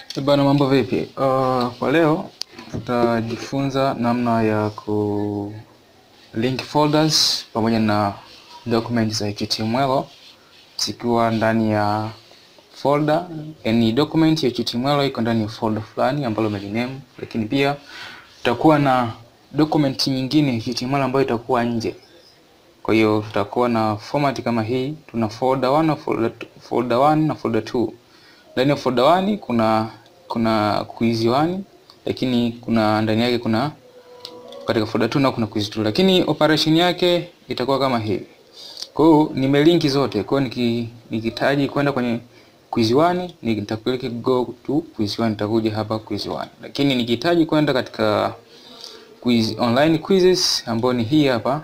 Eh Bana, mambo vipi? Uh, kwa leo tutajifunza namna ya ku link folders pamoja na documents za HTML zikiwa ndani ya folder. Yani document ya HTML iko ndani ya folder fulani ambalo umeliname, lakini pia tutakuwa na document nyingine ya HTML ambayo itakuwa nje. Kwa hiyo tutakuwa na format kama hii, tuna folder 1 na folder folder 1 na folder 2. Ndani ya folder 1 kuna kuna quiz 1 lakini kuna ndani yake kuna katika folder 2 na kuna quiz 2, lakini operation yake itakuwa kama hivi. Kwa hiyo nimelinki zote. Kwa hiyo niki, nikitaji kwenda kwenye quiz 1 nitaklik go to quiz 1, nitakuja hapa quiz 1, lakini nikihitaji kwenda katika quiz online quizzes ambayo ni hii hapa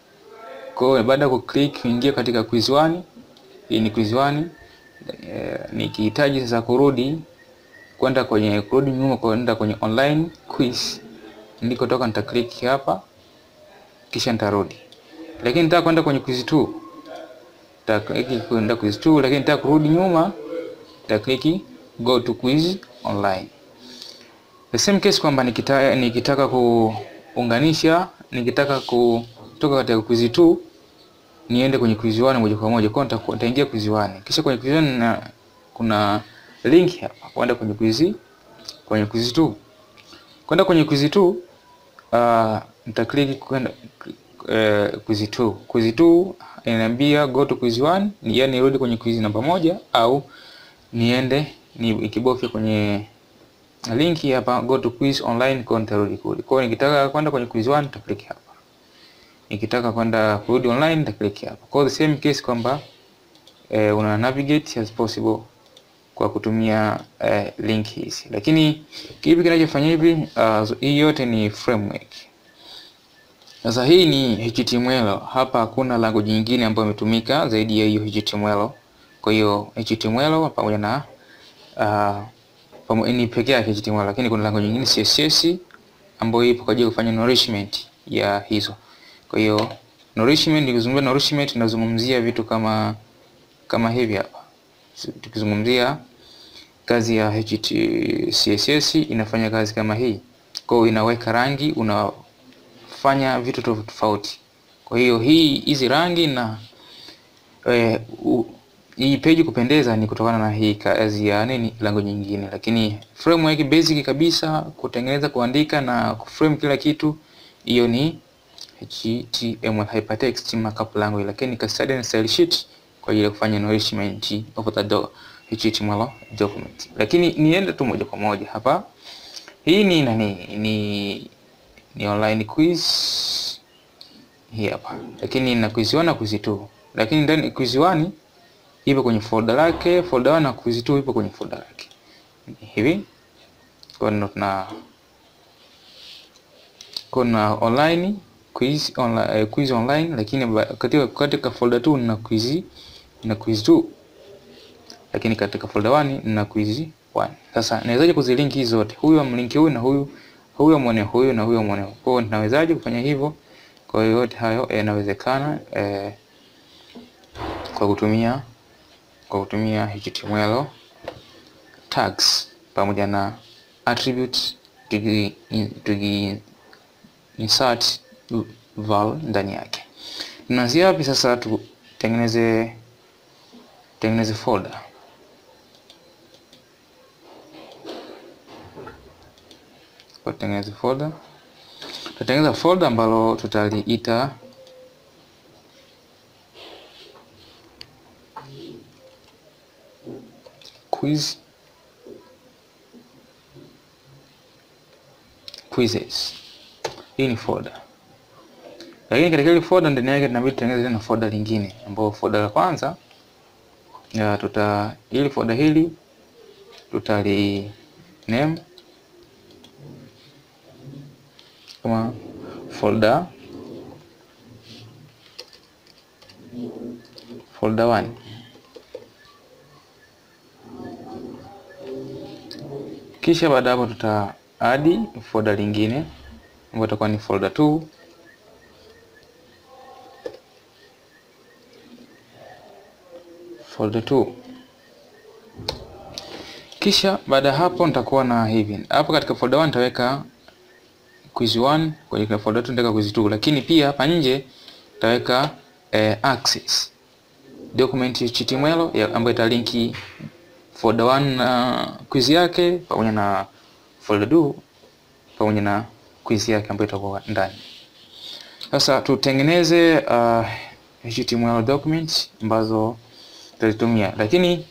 kwa hiyo baada ya kuclick kuingia katika quiz 1, hii ni quiz 1. E, nikihitaji sasa kurudi kwenda kwenye kurudi nyuma kwenda kwenye online quiz ndiko toka nita click hapa kisha nitarudi. Lakini nitaka kwenda kwenye quiz 2. Nita click kwenda quiz 2, lakini nitaka kurudi nyuma nita click go to quiz online. The same case kwamba nikitaka nikitaka kuunganisha nikitaka ku kutoka katika quiz 2 niende kwenye quiz 1 moja kwa moja. Kwa hiyo nitaingia quiz 1. Kisha kwenye quiz 1 na kuna link hapa kwenda kwenye quiz kwenye quiz 2. Kwenda kwenye quiz 2 uh, nita click kwenda uh, quiz 2. Quiz 2 inaniambia go to quiz 1, ni yani nirudi kwenye quiz namba moja au niende ni ikibofya kwenye link hapa go to quiz online kwa nitarudi kule. Kwa hiyo nikitaka kwenda kwenye quiz 1 nita click hapa nikitaka kwenda kurudi online nita click hapa. Kwa the same case kwamba eh, una navigate as possible kwa kutumia eh, link hizi, lakini kipi kinachofanya hivi? Uh, hii yote ni framework. Sasa hii ni HTML, hapa hakuna language nyingine ambayo imetumika zaidi ya hiyo HTML. Kwa hiyo HTML pamoja na uh, pamoja ni pekee yake HTML, lakini kuna language nyingine CSS ambayo ipo kwa ajili ya kufanya nourishment ya hizo kwa hiyo nourishment, nikizungumzia nourishment tunazungumzia vitu kama kama hivi hapa. Tukizungumzia kazi ya HT CSS inafanya kazi kama hii. Kwa hiyo inaweka rangi, unafanya vitu tofauti tofauti. Kwa hiyo hii hizi rangi na eh, u, hii page kupendeza ni kutokana na hii kazi ya nini language nyingine, lakini framework basic kabisa kutengeneza, kuandika na kuframe kila kitu, hiyo ni HTML hypertext markup language, lakini custodian and style sheet kwa ajili ya kufanya nourishment of the do HTML document. Lakini niende tu moja kwa moja hapa, hii ni nani? Ni ni online quiz hii hapa, lakini na quiz 1 na quiz 2, lakini ndani quiz 1 ipo kwenye folder lake, folder 1 na quiz 2 ipo kwenye folder lake hivi. Kwa hiyo tuna kuna online quiz online, uh, quiz online lakini katika, katika folder 2 na quiz na quiz 2 lakini katika folder 1 na quiz 1. Sasa nawezaje kuzilinki hizo zote? Huyu amlinki huyu na huyu, huyu amwone huyu na huyu amwone. Kwa hiyo nawezaje kufanya hivyo? Kwa hiyo yote hayo yanawezekana eh, kwa kutumia kwa kutumia HTML tags pamoja na attributes tuki, tuki insert val ndani yake. Tunaanzia wapi sasa? Tutengeneze tengeneze folder. Kwa tengeneze folder, tutatengeneza folder ambalo tutaliita quiz quizzes. Hii ni folder. Lakini katika ile folder ndani yake tunabidi tutengeneze tena folder lingine ambapo folder la kwanza ya tuta ili folder hili tutali name kama folder folder 1 kisha baada hapo tuta add folder lingine ambayo itakuwa ni folder 2 folder 2 Kisha baada ya hapo nitakuwa na hivi hapo katika folder 1 nitaweka quiz 1, kwenye folder 2 nitaweka quiz 2, lakini pia hapa nje nitaweka eh, access document HTML ya ambayo italinki folder 1 na quiz yake pamoja na folder 2 pamoja na quiz yake ambayo itakuwa ndani. Sasa tutengeneze uh, HTML documents ambazo tutazitumia, lakini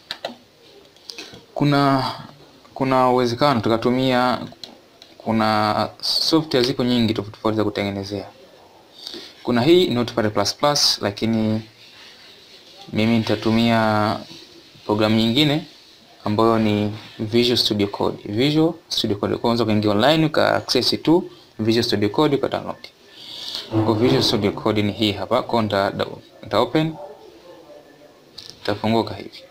kuna kuna uwezekano tukatumia, kuna software ziko nyingi tofauti tofauti za kutengenezea. Kuna hii Notepad++, lakini mimi nitatumia programu nyingine ambayo ni Visual Studio Code. Visual Studio Code kwanza, ukaingia online uka access tu Visual Studio Code uka download. Kwa Visual Studio Code ni hii hapa, kwa nita, nita open itafunguka hivi.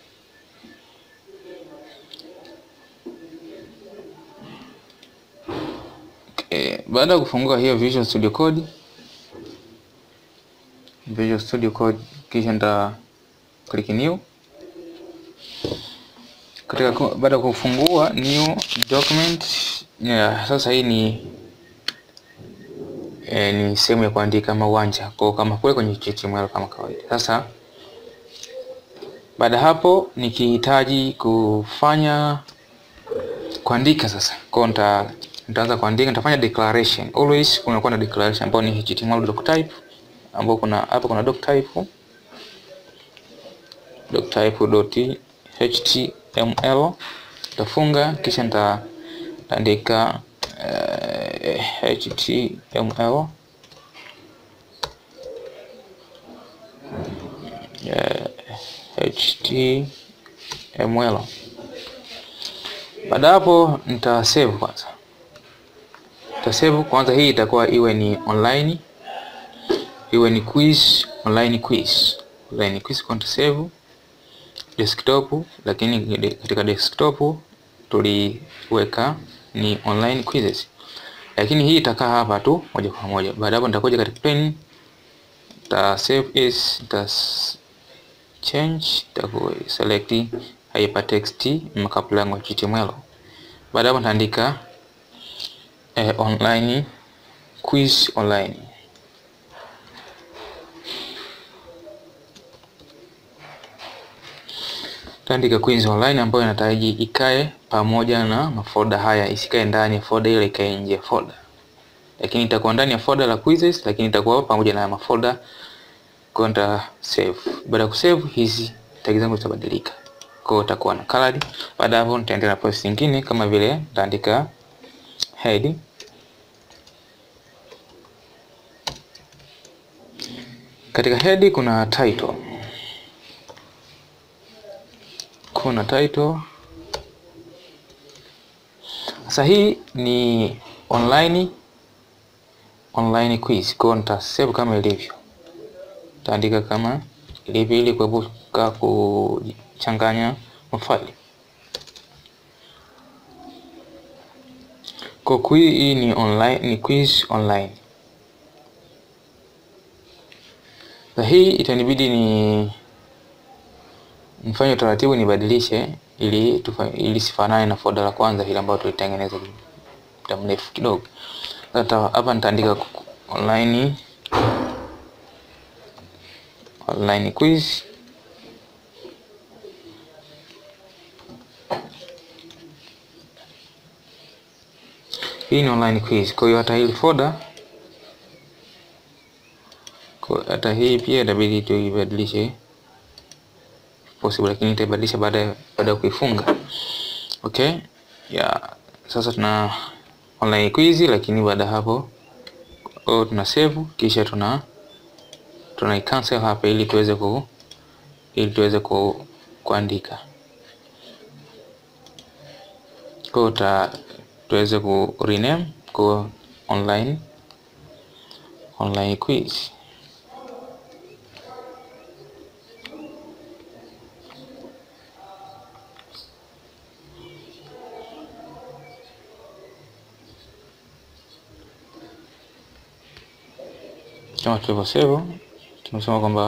Okay. Baada ya kufungua hiyo Visual Studio Code Visual Studio Code kisha nita click new. Katika baada ya kufungua new document yeah, sasa hii ni eh, ni sehemu ya kuandika kama uwanja kwa kama kule kwenye HTML kama kawaida. Sasa baada hapo nikihitaji kufanya kuandika sasa, kwa nita nitaanza kuandika, nitafanya declaration. Always kunakuwa na declaration ambayo ni HTML doctype ambao kuna hapa kuna doctype doctype.html tafunga, kisha nitaandika uh, html uh, html. Baada hapo nita save kwanza, nita save kwanza. Hii itakuwa iwe ni online iwe ni quiz online quiz online quiz kwa save desktop, lakini katika desktop tuliweka ni online quizzes, lakini hii itakaa hapa tu moja kwa moja. Baada hapo nitakuja katika pen, ta save as, ta change, taku select hypertext markup language HTML. Baada hapo nitaandika eh, online quiz online taandika quiz online ambayo inataraji ikae pamoja na mafolda haya, isikae ndani ya folder ile, ikae nje ya folder, lakini itakuwa ndani ya folder la quizzes, lakini itakuwa pamoja na mafolda kwa nita save. Baada ya kusave hizi tag zangu zitabadilika, kwa hiyo itakuwa na colored. Baada hapo nitaendelea na process nyingine kama vile nitaandika head katika head kuna title kuna title. Sasa hii ni online online quiz, kwa nita save kama ilivyo, taandika kama ilivyo ili kuepuka kuchanganya mafaili. Kwa quiz hii ni online, ni quiz online. Sasa hii itanibidi ni nifanye utaratibu nibadilishe ili tufa, ili sifanane na folder la kwanza ile ambayo tulitengeneza muda mrefu kidogo. Sasa hapa nitaandika online online quiz hii ni online quiz. Kwa hiyo hata hii folder kwa hata hii pia itabidi tuibadilishe possible lakini nitaibadilisha baada baada ya kuifunga. Okay, ya sasa tuna online quiz, lakini baada hapo oh, tuna save kisha tuna tuna cancel hapa ili tuweze ku ili tuweze ku, kuandika kwa ta tuweze ku rename kwa online online quiz. kama tulivyosema tumesema kwamba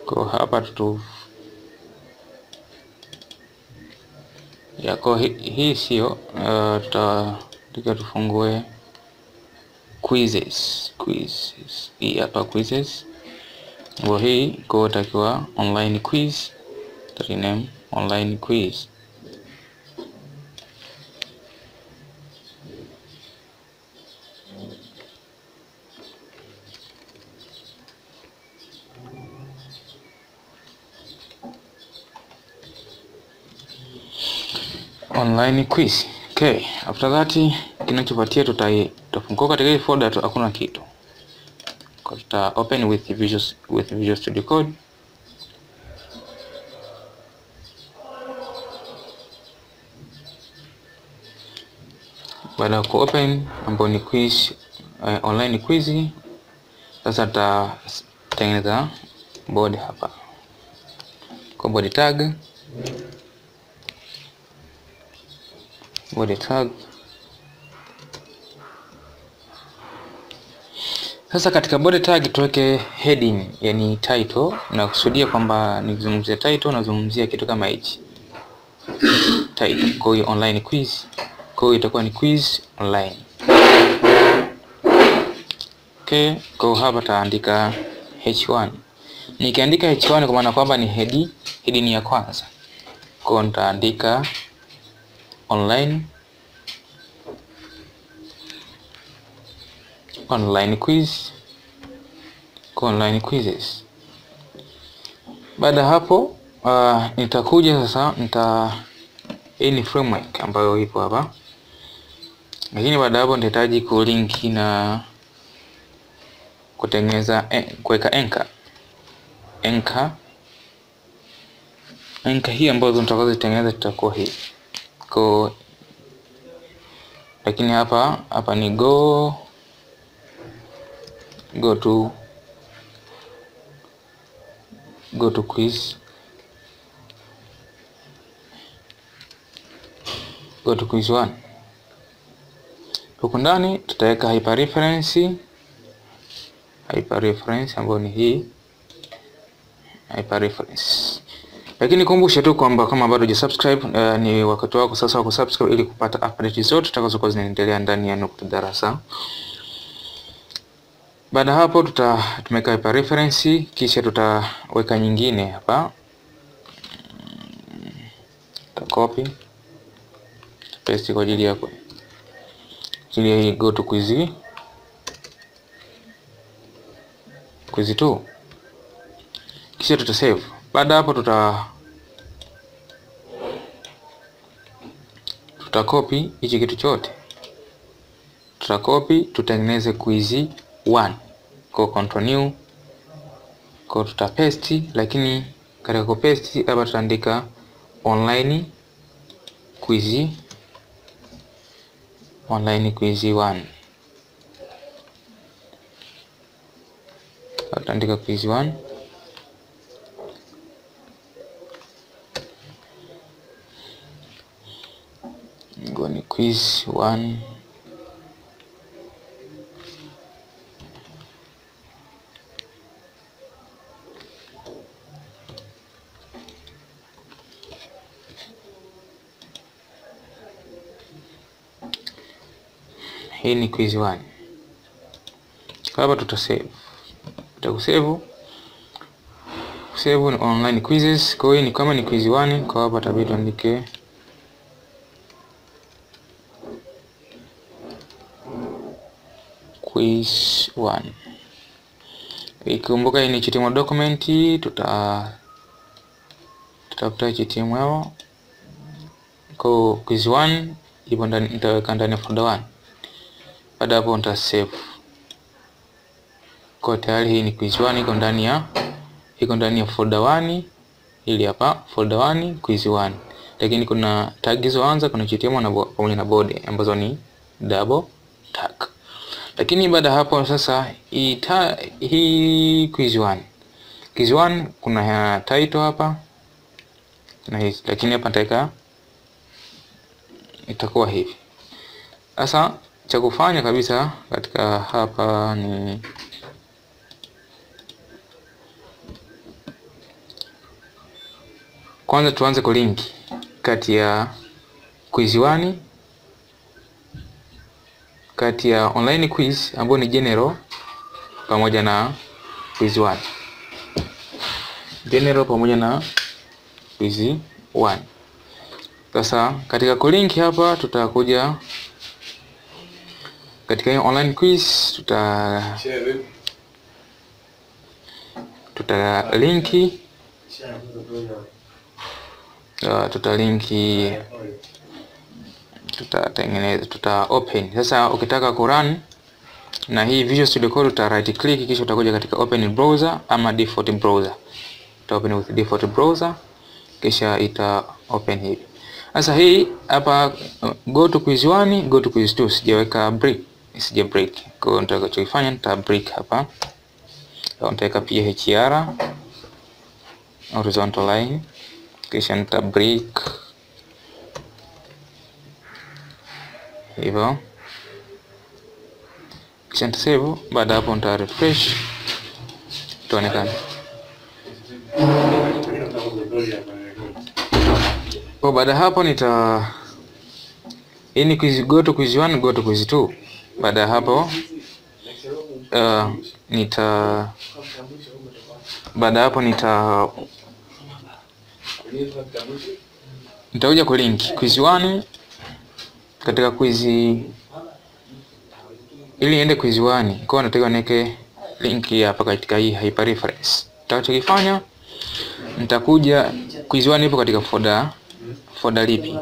Kwa hapa tutu yako hii, hii sio uh, tutaandika tufungue quizzes quizzes hii hapa quizzes kwa hii kwa utakiwa online quiz rename online quiz online quiz okay after that kinachopatia tutai tutafungua katika hii folder tu hakuna kitu kwa tuta open with Visual with Visual Studio Code baada ya ku open ambayo ni quiz uh, online quiz sasa tutatengeneza board hapa kwa body tag body tag Sasa katika body tag tuweke heading, yani title, na kusudia kwamba nikizungumzia title nazungumzia kitu kama hichi title. Kwa hiyo online quiz, kwa hiyo itakuwa ni quiz online. Okay, kwa hiyo hapa taandika h1. Nikiandika h1 kwa maana kwamba ni head, heading ya kwanza. Kwa hiyo nitaandika online online quiz kwa online quizzes. Baada ya hapo uh, nitakuja sasa nita hii ni framework ambayo ipo hapa, lakini baada hapo nitahitaji kulinki na kutengeneza eh, kuweka anchor anchor anchor hii ambazo nitakazozitengeneza tutakuwa hii kwa lakini hapa hapa ni go go to go to quiz go to quiz 1 huku ndani tutaweka hyperreference hyperreference ambayo ni hii hyperreference lakini kumbushe tu kwamba kama bado hujasubscribe uh, ni wakati wako sasa wa kusubscribe ili kupata update zote tutakazokuwa zinaendelea ndani ya Nukta Darasa. Baada ya hapo tuta tumeka hapa reference kisha tutaweka nyingine hapa. Tuta copy paste kwa ajili yako. Ajili ya hii go to quiz. Quiz 2. Kisha tuta save. Baada hapo tuta tuta copy hichi kitu chote. Tuta copy tutengeneze quiz 1 kwa control new kwa tuta paste, lakini katika ku paste hapa tutaandika online quiz online quiz 1 tutaandika quiz 1 ngo ni quiz 1 hii ni quiz 1 hapa tuta save tutakusave save ni online quizzes kwa hiyo ni kama ni quiz 1 kwa hapa tabii tuandike quiz 1 ikumbuka hii ni HTML document tuta tutafuta HTML kwa quiz 1 ipo ndani nitaweka ndani ya folder 1 baada hapo nita save kwa tayari hii ni quiz 1 iko ndani ya iko ndani ya folder 1 ili hapa folder 1 quiz 1 lakini kuna tag hizo anza kuna HTML na pamoja na body ambazo ni double tag lakini baada hapo sasa hii ta, hii quiz 1 quiz 1 kuna ya title hapa na hii lakini hapa nitaweka itakuwa hivi sasa cha kufanya kabisa katika hapa ni kwanza tuanze kulink kati ya quiz 1 kati ya online quiz ambayo ni general pamoja na quiz 1 general pamoja na quiz 1 sasa katika kulink hapa tutakuja katika hiyo online quiz tuta tuta linki uh, tuta linki tutatengeneza tuta open sasa ukitaka kurun na hii Visual Studio Code uta right click kisha utakuja katika open browser ama default browser uta open with default browser kisha ita open hivi sasa hii hapa uh, go to quiz 1 go to quiz 2 sijaweka break sija break kwa hiyo nitakachofanya nita break hapa nitaweka pia hr horizontal line kisha nita break hivyo kisha nita save baada hapo nita refresh itaonekana kwa baada hapo nita hii ni quiz go to quiz 1 go to quiz 2 baada ya hapo uh, nita baada hapo nita nitakuja kulink quiz 1 katika quiz ili niende quiz 1 kwa nataka niweke link hapa katika hii hyperreference nitakachokifanya nitakuja quiz 1 ipo katika folder folder lipi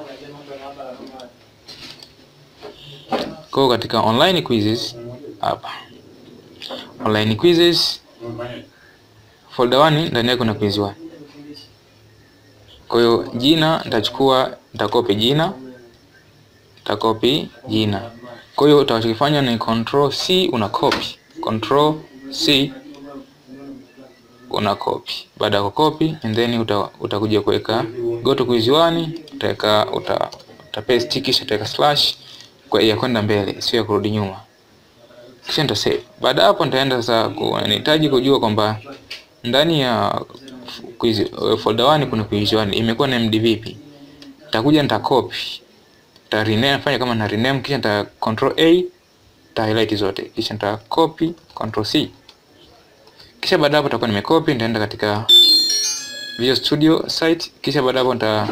kwa katika online quizzes hapa online quizzes folder 1 ndani yake kuna quiz 1 kwa hiyo jina nitachukua nitakopi jina nitakopi jina kwa hiyo utakachokifanya ni control C una copy control C una copy baada ya kucopy and then uta, utakuja kuweka go to quiz 1 utaweka uta, uta paste kisha utaweka slash kwa ya kwenda mbele sio ya kurudi nyuma kisha nita save baada hapo nitaenda sasa nahitaji kujua kwamba ndani ya quiz folder 1 kuna quiz 1 imekuwa named vipi nitakuja nita copy nita rename fanya kama na rename kisha nita control A nita highlight zote kisha nita copy control C kisha baada hapo nitakuwa nimecopy nitaenda katika Visual Studio site kisha baada hapo nita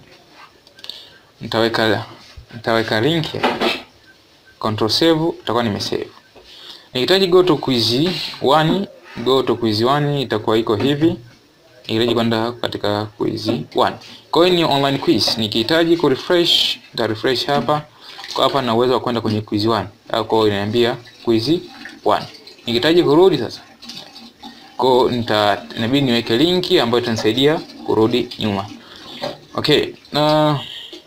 nitaweka nitaweka link control save itakuwa nimesave nikihitaji go to quiz 1 go to quiz 1 itakuwa iko hivi nikihitaji kwenda katika quiz 1 kwa hiyo ni online quiz nikihitaji ku refresh nita refresh hapa kwa hapa na uwezo wa kwenda kwenye quiz 1 au kwa hiyo inaniambia quiz 1 nikihitaji kurudi sasa kwa nita inabidi niweke linki ambayo itanisaidia kurudi nyuma okay na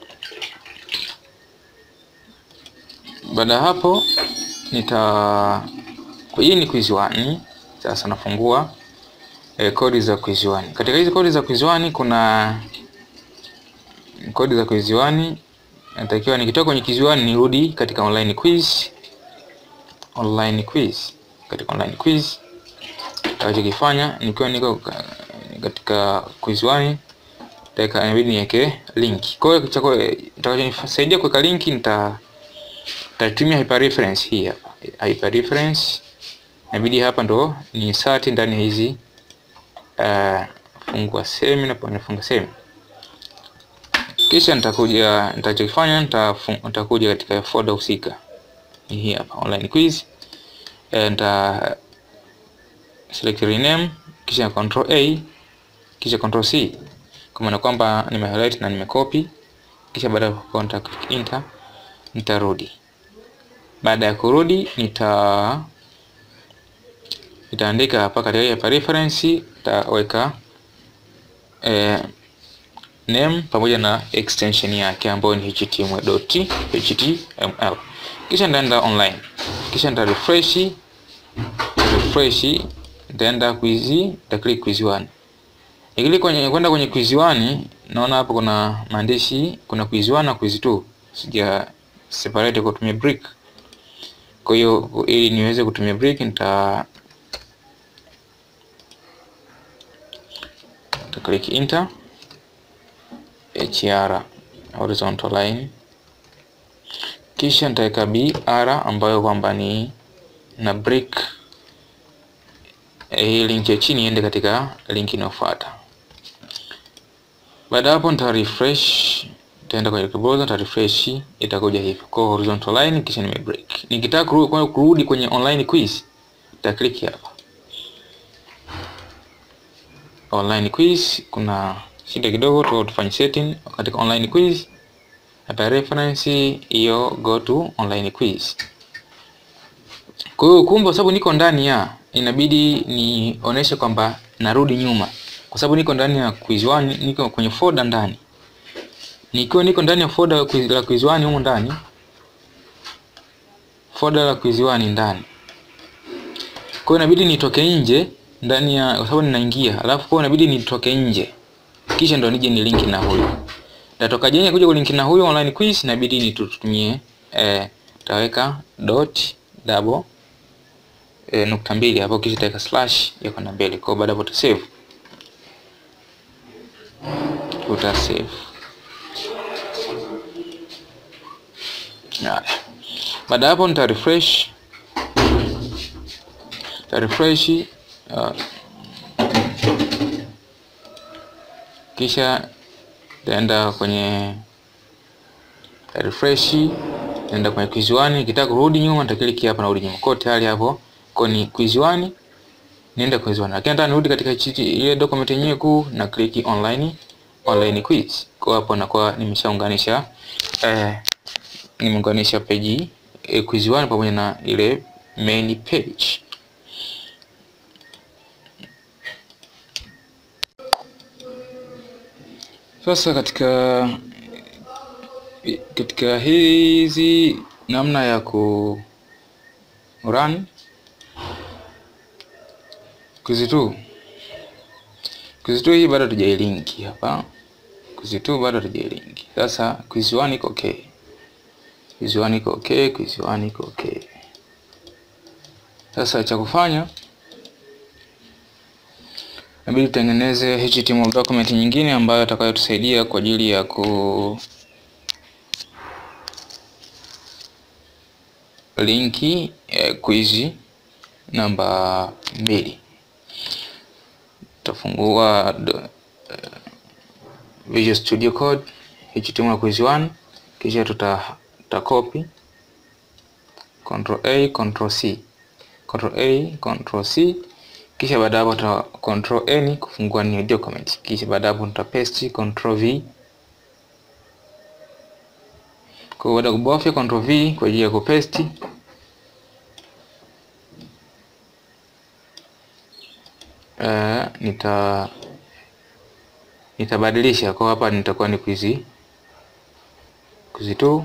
baada ya hapo nita hii ni quiz 1 sasa nafungua eh, kodi za quiz 1 katika hizi kodi za quiz 1 kuna kodi za quiz 1 natakiwa nikitoka kwenye quiz 1 nirudi katika online quiz online quiz katika online quiz nitakachokifanya nikiwa niko katika quiz 1 nitaweka inabidi niweke link kwa hiyo kitakachonisaidia kuweka link nita nitatumia hyperreference hii hapa hyperreference inabidi hapa ndo ni insert ndani ya hizi uh, fungua semi na nafunga semi kisha nitakuja nitachokifanya nitakuja katika folder husika hii hapa online quiz nita select rename kisha control A kisha control C kwa maana kwamba nime highlight na nime copy kisha baada ya contact enter nitarudi baada ya kurudi nita nitaandika hapa katika hapa reference nitaweka eh, name pamoja na extension yake ambayo ni html.html kisha nitaenda online kisha nita refresh refresh nitaenda quiz nita click quiz 1 nikilika kwenye kwenda kwenye quiz 1 naona hapo kuna maandishi kuna quiz 1 na quiz 2 sija separate kwa kutumia brick kwa hiyo ili niweze kutumia brick nita nita click enter hr horizontal line, kisha nitaweka br ambayo kwamba ni na break hii link ya chini iende katika link inayofuata. Baada hapo nita refresh, nitaenda kwenye browser, nita refresh, itakuja hivi kwa horizontal line, kisha nime break. Nikitaka kurudi kwenye online quiz, nita click hapa online quiz. Kuna shida kidogo tu, tufanye setting katika online quiz, hata reference hiyo go to online quiz. Kwa hiyo kumbe, sababu niko ndani ya inabidi nionyeshe kwamba narudi nyuma, kwa sababu niko ndani ya quiz 1, niko kwenye folder ndani. Nikiwa niko ndani ya folder la quiz 1 huko ndani, folder la quiz 1 ndani, kwa hiyo inabidi nitoke nje ndani ya, kwa sababu ninaingia, alafu kwa inabidi nitoke nje, kisha ndo nije ni link na huyo. Natoka je kuja kulinki na huyo online quiz, inabidi nitutumie eh, taweka dot double E, nukta mbili hapo kisha taweka slash ya kwenda mbele. Kwa baada hapo utasave, utasave. Baada hapo nita refresh, nita refresh uh, kisha taenda kwenye refresh, naenda kwenye quiz 1. Nikitaka kurudi nyuma nitakiliki hapa, narudi nyuma kwa tayari hapo kwa ni quiz 1 nienda quiz 1, lakini nataka nirudi katika ile document yenyewe kuu na click online online quiz. Kwa hapo nakuwa nimeshaunganisha eh, nimeunganisha page eh, quiz 1 pamoja na ile main page. Sasa katika katika hizi namna ya ku run quiz 2 quiz 2 hii bado tujailinki hapa. Quiz 2 bado tujailinki. Sasa quiz 1 iko okay, quiz 1 iko okay, quiz 1 iko okay. Sasa cha kufanya inabidi tutengeneze HTML document nyingine ambayo itakayotusaidia kwa ajili ya ku linki eh, quiz namba mbili. Tutafungua uh, Visual Studio Code HTML quiz 1 kisha tuta, tuta copy Control A Control C Control A Control C kisha baada hapo tuta Control N kufungua new document kisha baada hapo tuta paste Control V kwa baada kubofya Control V kwa ajili ya kupaste Uh, nita nitabadilisha kwa hapa, nitakuwa ni quiz quiz 2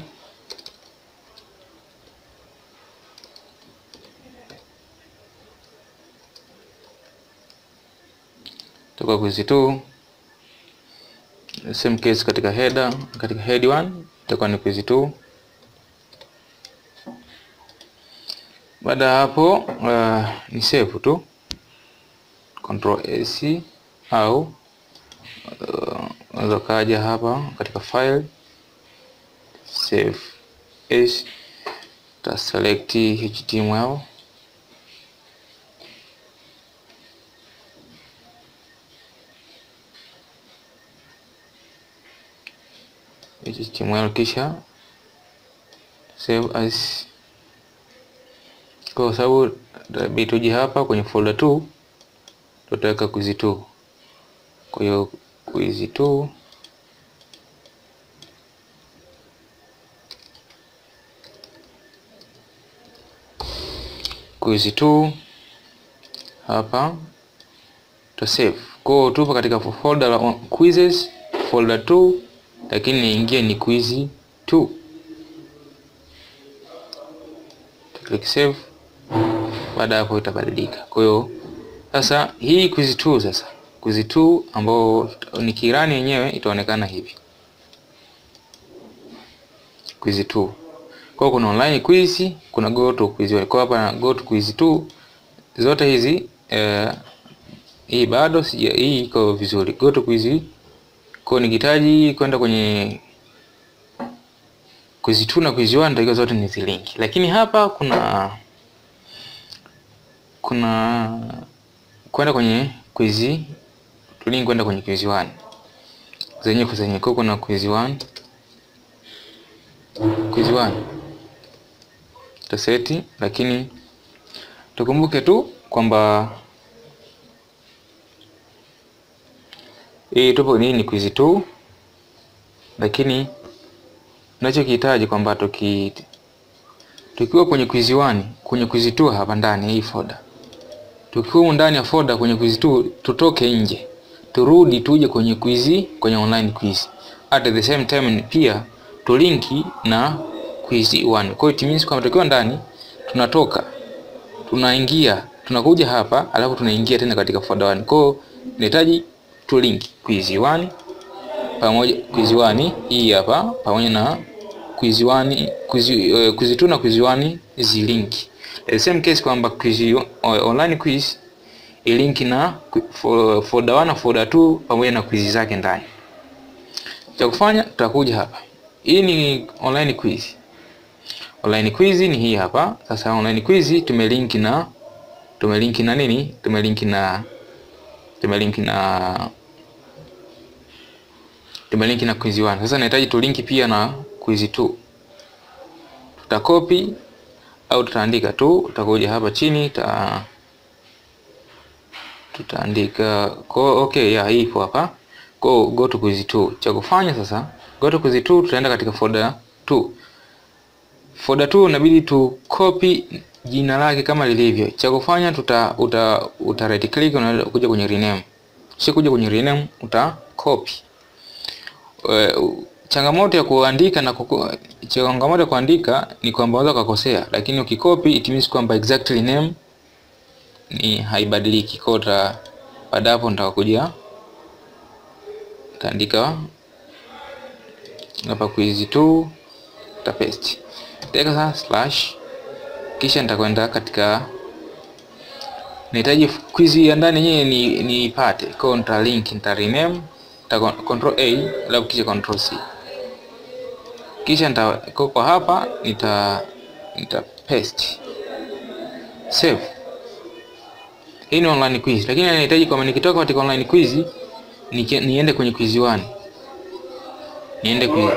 toka quiz 2 same case katika header, katika head 1 itakuwa ni quiz 2. Baada ya hapo uh, ni save tu Control AC au unaweza uh, kaja hapa katika file save as, ta select HTML HTML kisha save as, kwa sababu bituji hapa kwenye folder 2 tutaweka quiz 2. Kwa hiyo quiz 2 quiz 2 hapa tuta save. Kwa hiyo tupo katika folder la quizzes folder 2, lakini niingie ni quiz 2. Click save. Baada hapo itabadilika. Kwa hiyo sasa hii quiz 2 sasa quiz 2 ambao ni kirani yenyewe itaonekana hivi quiz 2. Kwa kuna online quiz, kuna go to quiz 1. Kwa hapa go to quiz 2 zote hizi eh, hii bado sija, hii iko vizuri. Go to quiz Kwa hiyo nikihitaji kwenda kwenye quiz 2 na quiz 1 nitakiwa zote nizilinki, lakini hapa kuna kuna kwenda kwenye quiz tulink kwenda kwenye quiz 1 zenye kwa zenye, kwa kuna quiz 1 quiz 1 taseti, lakini tukumbuke tu kwamba hii tupo nini quiz 2 lakini tunachokihitaji kwamba tuki tukiwa kwenye quiz 1 kwenye quiz 2 hapa ndani hii folder, tukiwa ndani ya folder kwenye quiz 2 tutoke nje turudi tuje kwenye quiz kwenye online quiz at the same time pia tulinki na quiz 1. Kwa hiyo it means kwamba tukiwa ndani tunatoka tunaingia tunakuja hapa alafu tunaingia tena katika folder 1. Kwa hiyo nahitaji tulinki quiz 1 pamoja quiz 1 hii hapa pamoja na quiz 1 quiz uh, quiz 2 na quiz 1 zilinki. The same case kwamba quiz uh, online quiz ilinki na folder 1 na folder 2 pamoja na quiz zake ndani. Cha kufanya tutakuja hapa. Hii ni online quiz. Online quiz ni hii hapa. Sasa online quiz tumelinki na tumelinki na nini? Tumelinki na tumelinki na tumelinki na quiz 1. Sasa nahitaji tulinki pia na quiz 2. Tutakopi au tutaandika tu, tutakuja hapa chini ta tutaandika kwa okay, ya hii ipo hapa. Kwa go to quiz 2. Cha kufanya sasa, go to quiz 2 tutaenda katika folder 2. Folder 2 inabidi tu copy jina lake kama lilivyo. Cha kufanya tuta uta, uta right click unaenda kuja kwenye rename. Kisha kuja kwenye rename uta copy. Uh, changamoto ya kuandika na kuku, changamoto ya kuandika ni kwamba unaweza kukosea, lakini ukikopi it means kwamba exactly name ni haibadiliki. Kwa hiyo baada hapo nitakuja taandika hapa quiz 2 ta paste teka sasa slash, kisha nitakwenda katika nahitaji quiz ya ndani yenyewe ni niipate. Kwa hiyo nita link nita rename nita control A alafu kisha control C kisha nita kwa hapa nita nita paste save. Hii ni online quiz, lakini ninahitaji kwamba nikitoka katika online quiz ni, niende kwenye quiz 1 niende quiz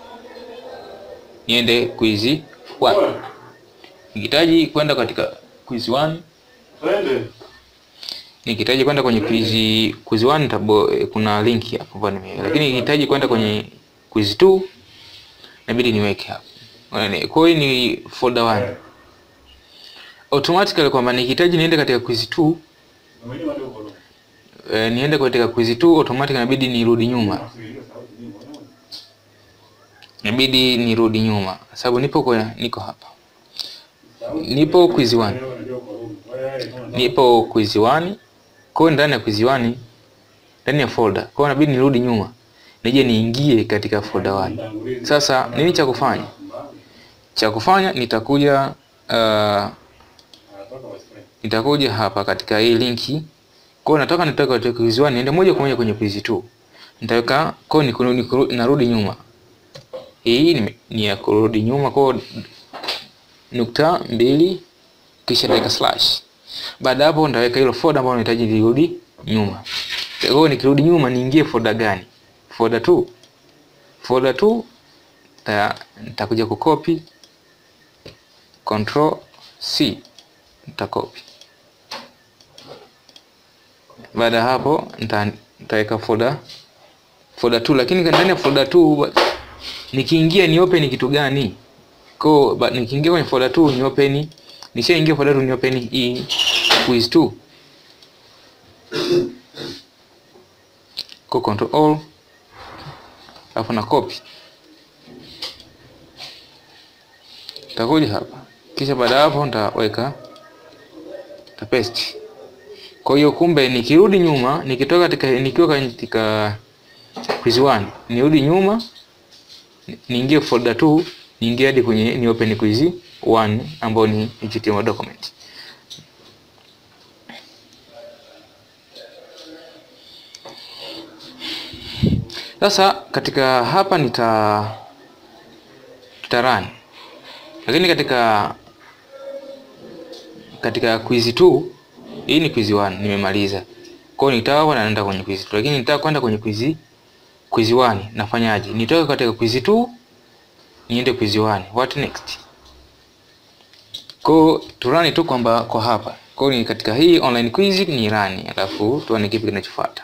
niende quiz 1 nikihitaji kwenda katika quiz 1 Twende. nikihitaji kwenda kwenye quiz quiz 1 nitabo, kuna link hapo kwa nime, lakini nikihitaji kwenda kwenye quiz 2 inabidi niweke hapo. Kwa hiyo ni folder 1 automatically kwamba nikihitaji niende katika quiz 2 eh, niende katika quiz 2 automatically inabidi nirudi nyuma, inabidi nirudi nyuma sababu nipo kwa niko hapa, nipo quiz 1 nipo quiz 1 kwa hiyo ndani ya quiz 1 ndani ya folder, kwa hiyo inabidi nirudi nyuma nije niingie katika folder 1. Sasa nini cha kufanya? Cha kufanya nitakuja uh, nitakuja hapa katika hii linki. Kwa hiyo nataka nitoke katika quiz 1 niende moja kwa moja kwenye quiz 2. Nitaweka kwa ni narudi nyuma. Hii ni, ni ya kurudi nyuma kwa nukta mbili kisha nitaweka slash. Baada hapo nitaweka hilo folder ambalo nahitaji nirudi nyuma. Kwa hiyo nikirudi nyuma niingie folder gani? Folder 2. Folder 2 nitakuja kucopy control C nitakopi. Baada ya hapo nitaweka folder folder 2, lakini ndani ya folder 2 nikiingia ni open kitu gani? Kwa nikiingia kwenye folder 2 ni open, nishaingia folder 2 ni open hii quiz 2 kwa control all, alafu na copy, nitakuja hapa kisha baada ya hapo nitaweka ta paste. Kwa hiyo kumbe nikirudi nyuma nikitoka katika nikiwa katika quiz 1 nirudi nyuma niingie folder 2 niingie hadi kwenye ni open quiz 1 ambao ni HTML document. Sasa katika hapa nita nita run, lakini katika katika quiz 2 hii ni quiz 1 nimemaliza. Kwa hiyo nitaka kwenda naenda kwenye quiz 2, lakini nitaka kwenda kwenye quiz quiz 1 nafanyaje? Nitoke katika quiz 2 niende quiz 1. What next? Kwa turani tu kwamba kwa hapa. Kwa hiyo ni katika hii online quiz ni run, alafu tuone kipi kinachofuata.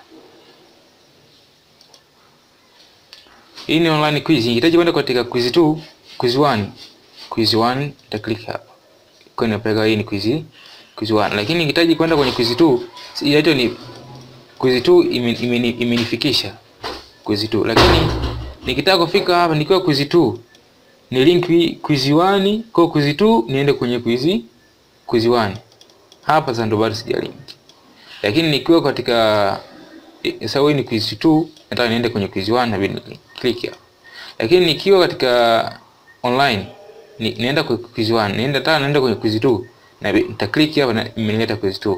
Hii ni online quiz. Nihitaji kwenda katika quiz 2, quiz 1. Quiz 1 nita click hapa. Kwa hiyo napeka hii ni quiz quiz 1. Lakini nikihitaji kwenda kwenye quiz 2, hiyo ni quiz 2 imenifikisha quiz 2. Lakini nikitaka kufika hapa nikiwa quiz 2 ni link quiz 1 kwa quiz 2 niende kwenye quiz quiz 1. Hapa sasa ndo bado sija link. Lakini nikiwa katika sasa hii ni quiz 2 nataka niende kwenye quiz 1 na bidi click hapa. Lakini nikiwa katika online ni, nienda kwa quiz 1, nienda nataka naenda kwenye quiz 2 na nita click hapa na imenileta quiz 2.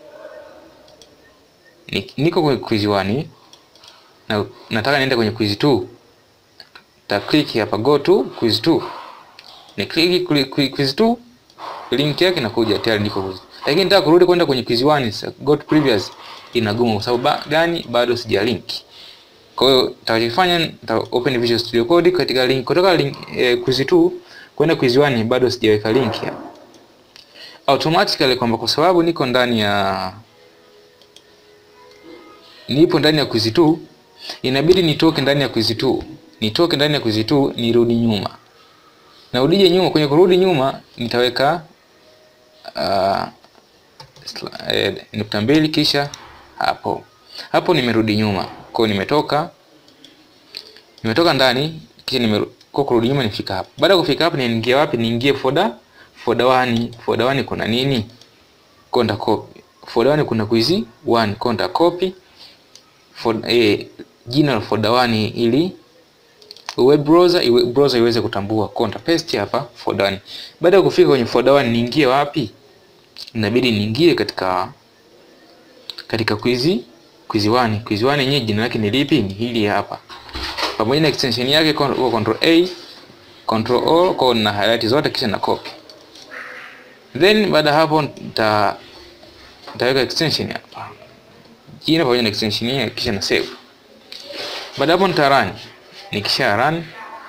Ni, niko kwenye quiz 1 na nataka niende kwenye quiz 2. Ta click hapa go to quiz 2. Ni click quiz 2 link yake inakuja tayari niko quiz. Lakini nataka kurudi kwenda kwenye quiz 1 go to previous inagumu kwa sababu gani? Bado sija link. Kwa hiyo nitakachofanya nita open Visual Studio Code katika link kutoka link eh, quiz 2 kwenda quiz 1 bado sijaweka link hapa. Automatically kwamba kwa sababu niko ndani ya nipo ndani ya quiz 2 inabidi nitoke ndani ya quiz 2. Nitoke ndani ya quiz 2 nirudi nyuma. Na udije nyuma kwenye kurudi nyuma nitaweka uh, eh, nukta mbili kisha hapo. Hapo nimerudi nyuma. Kwa nimetoka nimetoka ndani kisha nimerudi kwa kurudi nyuma nifika hapa. Baada ya kufika hapa niingie wapi? Niingie folder folder 1. Folder 1 kuna nini? Konda copy. Folder 1 kuna quiz 1. Konda copy folder eh, jina la folder 1 ili web browser iwe browser iweze kutambua. Konda paste hapa folder 1. Baada ya kufika kwenye folder 1 niingie wapi? Inabidi niingie katika katika quiz quiz 1. Quiz 1 yenyewe jina lake ni lipi? Ni hili hapa. Pamoja na extension yake kwa control A, control O kwa na highlight zote kisha na copy. Then baada hapo nita nitaweka extension hapa. Jina pamoja na extension yake kisha na save. Baada hapo nita run. Nikisha run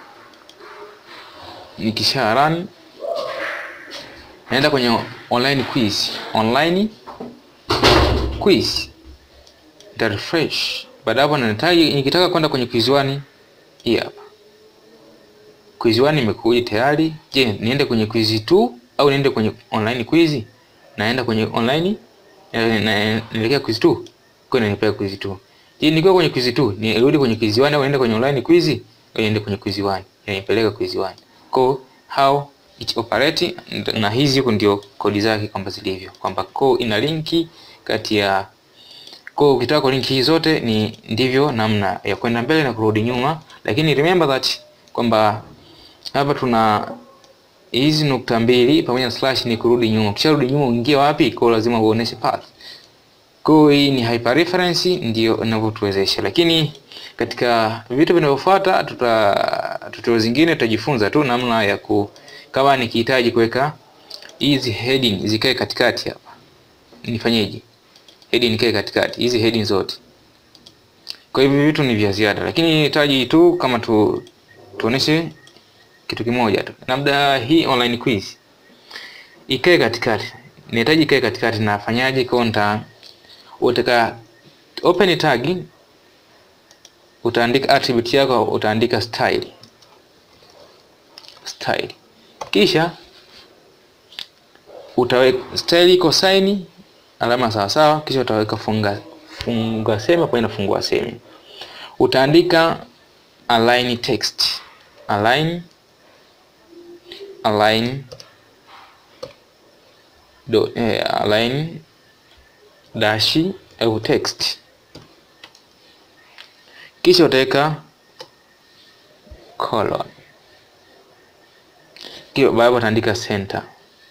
nikisha run naenda kwenye online quiz. Online quiz. Nita refresh. Baada hapo nahitaji nikitaka kwenda kwenye quiz 1 hii hapa. Quiz 1 imekuja tayari. Je, niende kwenye quiz 2 au niende kwenye online quiz? Naenda kwenye online na nielekea quiz 2. Kwa nini nipea quiz 2? Je, nikiwa kwenye quiz 2, nirudi kwenye quiz 1 au niende kwenye online quiz? Au niende kwenye quiz 1? Yanipeleka quiz 1. Kwa how it operate na hizi huko ndio kodi zake kwamba zilivyo. Kwamba ko ina linki kati ya kwa ukitaka kwa linki hizi zote ni ndivyo namna ya kwenda mbele na kurudi nyuma, lakini remember that kwamba hapa tuna hizi nukta mbili pamoja na slash ni kurudi nyuma. Ukisharudi nyuma uingie wapi? Kwa lazima uoneshe path. Kwa hii ni hyperreference ndio inavyotuwezesha, lakini katika vitu vinavyofuata tuta tutorial zingine tutajifunza tu namna ya ku kama nikihitaji kuweka hizi heading zikae katikati hapa. Nifanyeje? heading ikae katikati hizi heading zote. Kwa hivyo vitu ni vya ziada, lakini nahitaji tu kama tu tuoneshe kitu kimoja tu, labda hii online quiz ikae katikati. Nahitaji ikae katikati, nafanyaje? Kwa nita utaka open tag, utaandika attribute yako, utaandika style style, kisha utaweka style iko sign alama sawa sawa, kisha utaweka funga funga sema pamoja na fungua semi. Utaandika align text align align do eh, align dashi au text, kisha utaweka colon, kisha baada utaandika center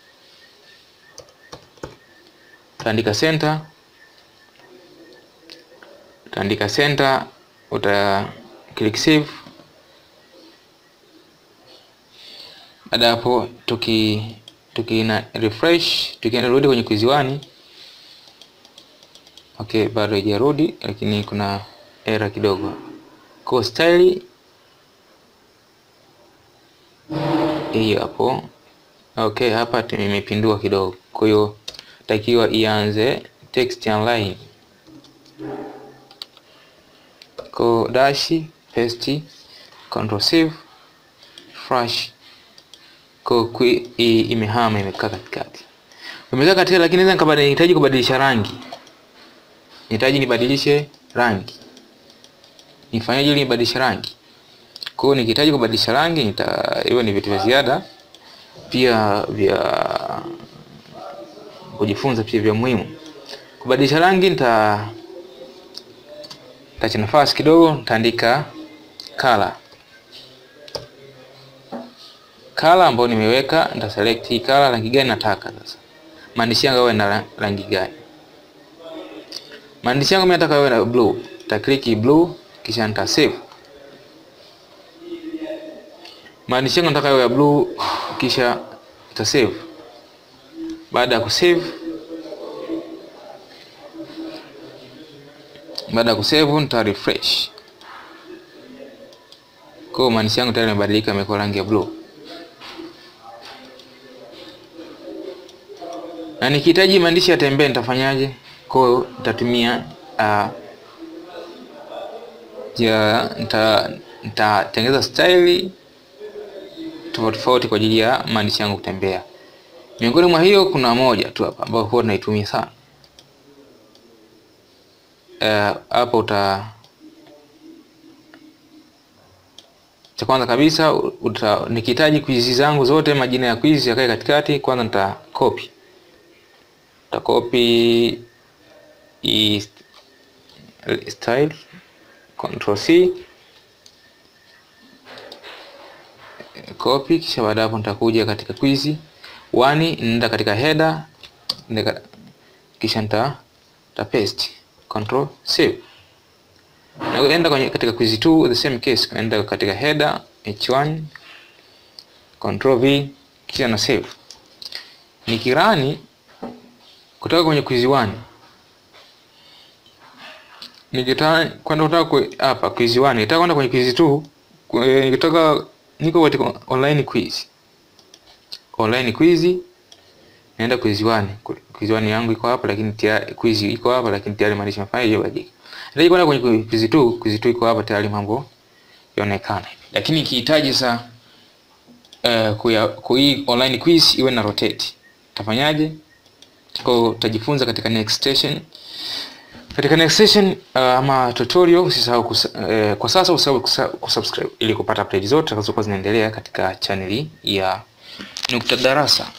utaandika center, utaandika center, uta click save. Baada ya hapo tuki tuki na refresh tukirudi kwenye quiz 1 okay, bado haijarudi lakini kuna error kidogo. Kwa style hiyo hapo. Okay, hapa nimepindua kidogo, kwa hiyo takiwa ianze text online ko dash paste control save fresh ko imehama imekaa katikati, imekaa katikati, lakini naweza nikahitaji kubadilisha rangi, nihitaji nibadilishe rangi, nifanyaje ili nibadilishe rangi? Kwa hiyo nikihitaji kubadilisha rangi nita hiyo ni vitu vya ziada pia vya kujifunza pia vya muhimu. Kubadilisha rangi nita tacha nafasi kidogo, nitaandika color color ambayo nimeweka, nita select hii color, rangi gani nataka sasa. Maandishi yangu yawe na rangi gani? Maandishi yangu mimi nataka yawe na blue, nita click blue kisha nita save. Maandishi yangu nataka yawe ya blue kisha nita save. Baada ya kusave baada ya kusave nita refresh. Kwa hiyo maandishi yangu tayari yamebadilika, yamekuwa rangi ya blue. Na nikihitaji maandishi yatembee nitafanyaje? Kwa hiyo nitatumia uh, ja nita nitatengeneza style tofauti tofauti kwa ajili ya maandishi yangu kutembea. Miongoni mwa hiyo kuna moja tu hapa ambayo huwa tunaitumia sana hapa. Uh, uta cha kwanza kabisa uta, nikihitaji quiz zangu zote majina ya quiz yakae katikati, kwanza nita copy nita copy i style control C copy, kisha baada hapo nitakuja katika quiz 1 nenda katika header nenda, kisha nita nita paste control save. Naenda kwenye katika quiz 2 the same case, naenda katika header h1 control v kisha na save. Nikirani kutoka kwenye quiz 1 nikitaka kwenda kutoka hapa quiz 1 nikitaka kwenda kwenye quiz 2 nikitoka niko katika online quiz online quiz naenda quiz 1 quiz 1 yangu iko hapa lakini tayari quiz iko hapa lakini tayari maandishi mafanya hiyo badilika. Ndio kwenda kwenye quiz 2 quiz 2 iko hapa tayari mambo yaonekana. Lakini ikihitaji sasa eh kuya kui online quiz iwe na rotate. Tafanyaje? Kwa utajifunza katika next station. Katika next session uh, ama tutorial usisahau uh, kwa sasa usisahau kusubscribe ili kupata update zote zitakazokuwa zinaendelea katika chaneli ya Nukta Darasa.